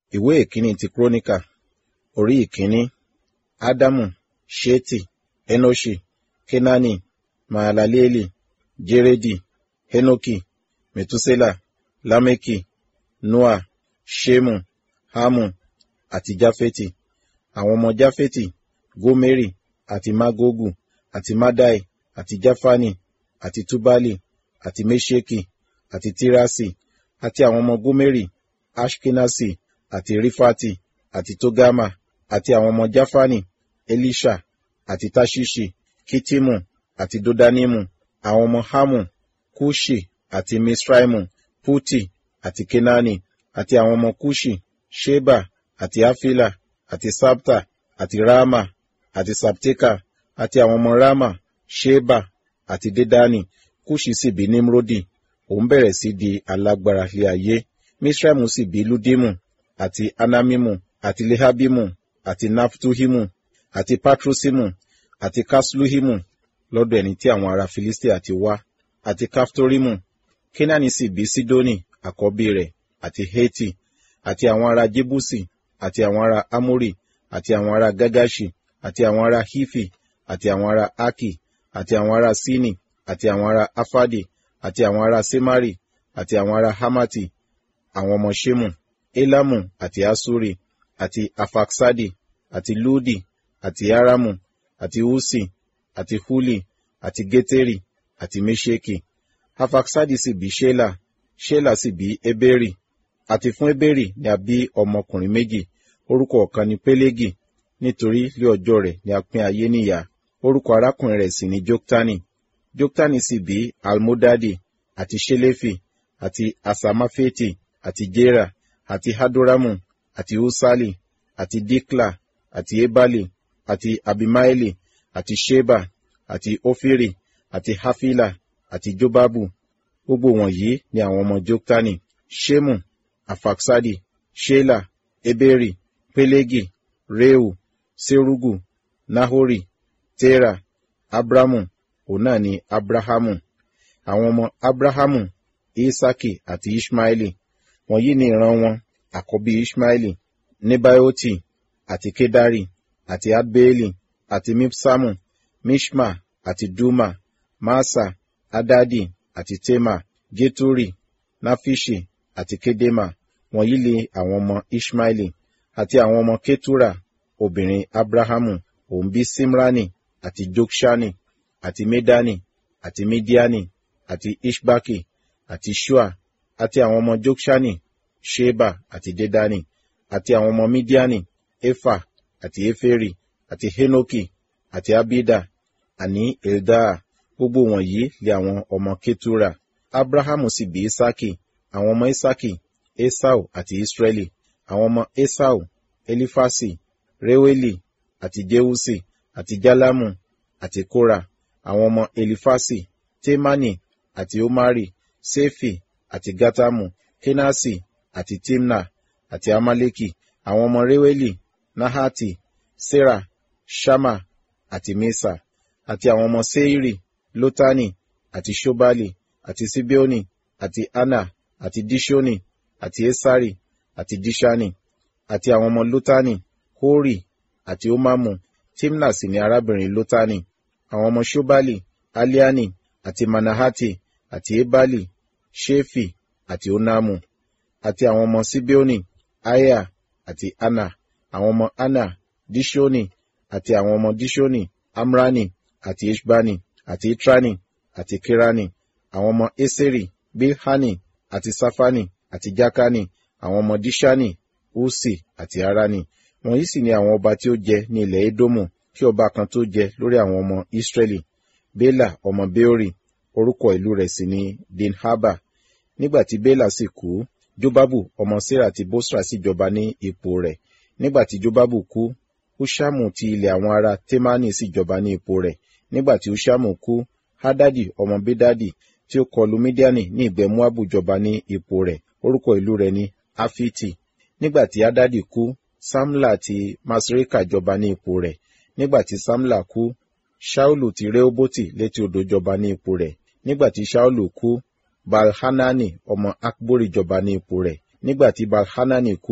ìwé ìkíní ti kúrónìkà orí ìkíní ádámù ṣétì enoṣi kénáánì mahalaleeli jérédì henoki mẹtúsélà lámẹkì noa ṣémù hámù àti jáfẹtì àwọn ọmọ jáfẹtì gómérì àti mágógù àti mádàì àti jáfánì àti túbálì àti méṣèkì àti tírásì àti àwọn ọmọ gómérì ashkenasi àti rífàtì àti tógámà àti àwọn ọmọ jáfánì elisha àti tashishi kitimu àti dodanimu àwọn ọmọ hamu kushi àti misraimu puti àti kenani àti àwọn ọmọ kushi sheba àti afila àti sabta àti rama àti sapteka àti àwọn ọmọ rama sheba àti dedani kushi sì bí nimrodi òun bẹ̀rẹ̀ sí di alágbára ilé ayé misraimu sì bí ludimu àti anamimu àti lehabimu àti naftuhimu àti patrusimu àti kasluhimu lọ́dọ̀ ẹni tí àwọn ará filistia ti wá àti kaftorimu kenani sì bí sidoni àkọ́bí rẹ̀ àti heti àti àwọn ará jebusi àti àwọn ará amori àti àwọn ará gagashi àti àwọn ará hifi àti àwọn ará aki àti àwọn ará sini àti àwọn ará afadi àti àwọn ará semari àti àwọn ará hamati àwọn ọmọ shemu elamu àti asuri àti afaksadi àti ludi àti aramu àti usi àti huli àti geteri àti mesheki afaksadi sì bí shela shela sì bí eberi àti fún eberi ni a bí ọmọkùnrin méjì orúkọ ọ̀kan ni pelegi nítorí lé ọjọ́ rẹ̀ ni a pín ayé níyà orúkọ arákùnrin rẹ̀ sì ni joktani joktani sì bí almodadi àti shelefi àti asamafeti àti jera àti hadoramu àti usali àti dikla àti ebali àti abimaeli àti sheba àti ofiri àti hafila àti jobabu gbogbo wọ̀nyí ni àwọn ọmọ joktani shemu afaksadi shela eberi pelegi reu serugu nahori tera abramu òun náà ni abrahamu àwọn ọmọ abrahamu isaki àti ishmaeli wọ̀nyí ni ìran wọn àkọ́bí ishmaeli nebaioti àti kedari àti adbeeli àti mipsamu mishma àti duma masa adadi àti tema geturi nafishi àti kedema wọ̀nyí ni àwọn ọmọ ishmaeli àti àwọn ọmọ ketura obìnrin abrahamu òun bí simrani àti jokshani àti medani àti midiani àti ishbaki àti shua àti àwọn ọmọ jokshani sheba àti dedani àti àwọn ọmọ midiani efa àti eferi àti henoki àti abida àní eldaa gbogbo wọ̀nyí lé àwọn ọmọ ketura abrahamu sì bí isaki àwọn ọmọ isaki esau àti israeli àwọn ọmọ esau elifasi reweli àti jeusi àti jalamu àti kora àwọn ọmọ elifasi temani àti omari sefi àti gatamu kenasi àti timna àti amaleki àwọn ọmọ reweli nahati sera shama àti mesa àti àwọn ọmọ seiri lotani àti shobali àti sibeoni àti ana àti dishoni àti esari àti dishani àti àwọn ọmọ lotani hori àti omamu timna sì ni arábìnrin lotani àwọn ọmọ shobali aliani àti manahati àti ebali shefi àti onamu àti àwọn ọmọ sibeoni aya àti ana àwọn ọmọ ana dishoni àti àwọn ọmọ dishoni amrani àti ishbani àti itrani àti kirani àwọn ọmọ eseri bilhani àti safani àti jakani àwọn ọmọ dishani usi àti arani wọ̀nyí sì ni àwọn ọba tí ó jẹ ní ilẹ̀ edomu kí ọba kan tó jẹ lórí àwọn ọmọ israeli bela ọmọ beori orúkọ ìlú rẹ̀ sì ni dinhaba nígbà tí bela sì kú jobabu ọmọ sarah ti bosra sì jọba ní ipò rẹ̀ nígbà tí jobabu kú hushamu ti ilẹ̀ àwọn ará temani sì jọba ní ipò rẹ̀ nígbà tí hushamu kú hadadi ọmọ bedadi tí ó kọlu midiani ní ìgbẹ́ moabu jọba ní ipò rẹ̀ orúkọ ìlú rẹ̀ ni afiti nígbà tí hadadi kú samla ti masreka jọba ní ipò rẹ̀ nígbà tí samla kú shaulu ti rehoboti létí odò jọba ní ipò rẹ̀ nígbà tí shaulu kú balhanani ọmọ akbori jọba ní ipò rẹ̀ nígbà tí balhanani kú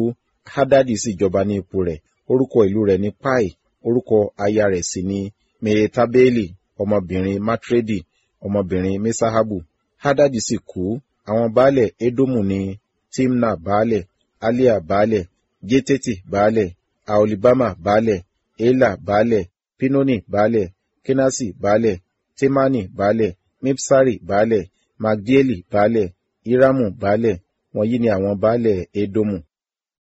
hadadi sì jọba ní ipò rẹ̀ orúkọ ìlú rẹ̀ ní pai orúkọ aya rẹ̀ sì ní mehetabeli ọmọbìnrin matredi ọmọbìnrin mesahabu hadadi sì kú àwọn baálẹ̀ edomu ní timna baálẹ̀ alia baálẹ̀ jeteti baálẹ̀ aolibama baálẹ̀ ela baálẹ̀ pinoni baálẹ̀ kenasi baálẹ̀ temani baálẹ̀ mipsari baálẹ̀ magdieli baálẹ̀ iramu baálẹ̀ wọ̀nyí ni àwọn baálẹ̀ edomu